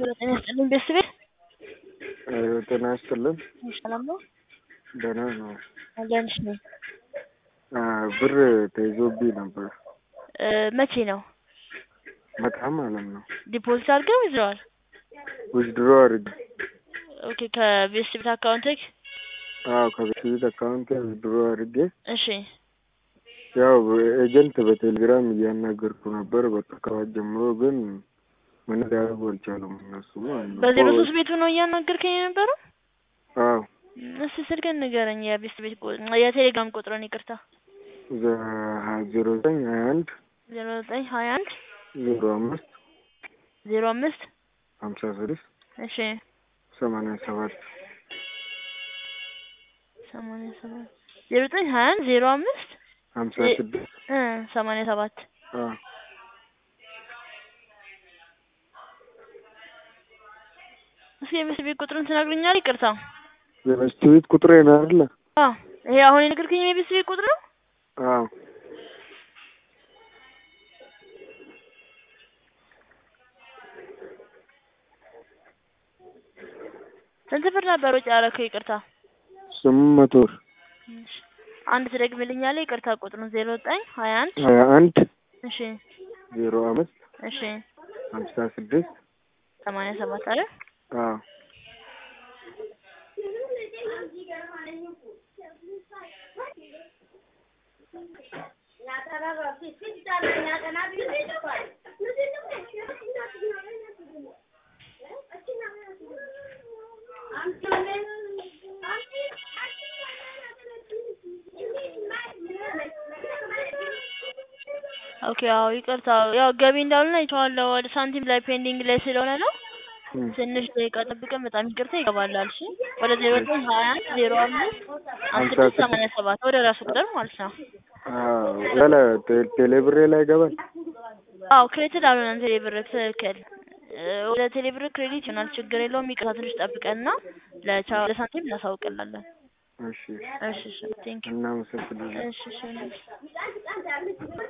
ጤና ይስጥልኝ ቤተሰቤ ጤና ይስጥልን። ሰላም ነው? ደህና ነው። አለንሽ ነኝ። ብር ተይዞብኝ ነበር። መቼ ነው በጣም ማለት ነው። ዲፖዚት አድርገው ይዘዋል? ዊዝድሮ አድርጌ ኦኬ ከቤተሰቤት አካውንትክ አዎ ከቤት አካውንት ዊዝድሮ አድርጌ እሺ ያው ኤጀንት በቴሌግራም እያናገርኩ ነበር። በቃ ከዋት ጀምሮ ግን ምን ሊያደርጉ አልቻሉም እነሱ ማለት ነው። በዜሮ ሶስት ቤቱ ነው እያናገርከኝ የነበረው? አዎ እስቲ ስልክህን ንገረኝ። የቤተሰቤት የቴሌግራም ቁጥርን ይቅርታ። ዜሮ ዘጠኝ ሀያ አንድ ዜሮ ዘጠኝ ሀያ አንድ ዜሮ አምስት ዜሮ አምስት ሀምሳ ስድስት እሺ ሰማንያ ሰባት ሰማንያ ሰባት ዜሮ ዘጠኝ ሀያ አንድ ዜሮ አምስት ሀምሳ ስድስት እ ሰማንያ ሰባት አዎ እስኪ የቤተሰቤት ቁጥርን ትነግሩኛል? ይቅርታ የቤት ቁጥሬ ነው አይደለ? አዎ ይሄ አሁን የነገርከኝ የቤተሰቤት ቁጥር ነው? አዎ ስንት ብር ነበር ወጪ ያደረከው? ይቅርታ ስምንት መቶ ብር እሺ አንድ ትደግምልኛለህ? ይቅርታ ቁጥሩን ዜሮ ዘጠኝ ሀያ አንድ ሀያ አንድ እሺ ዜሮ አምስት እሺ ሀምሳ ስድስት ሰማንያ ሰባት አይደል? አዎ ኦኬ አዎ ይቅርታ ያው ገቢ እንዳልሆነ አይቼዋለሁ ወደ ሳንቲም ላይ ፔንዲንግ ላይ ስለሆነ ነው ትንሽ ደቂቃ ጠብቀን በጣም ይቅርታ ይገባላል እሺ ወደ ዜሮ ዘጠኝ ሀያ አንድ ዜሮ አምስት አምስት ስድስት ሰማንያ ሰባት ወደ ራሱ ቁጥር ማለት ነው አዎ ያለ ቴሌብሬ ላይ ይገባል አዎ ክሬዲት አልሆነም ቴሌብር ትክክል ወደ ቴሌብር ክሬዲት ይሆናል ችግር የለውም ይቅርታ ትንሽ ጠብቀንና ለቻ ለሳንቲም እናሳውቅላለን እሺ እሺ እሺ ቴንኪው እናመሰግናለን እሺ እሺ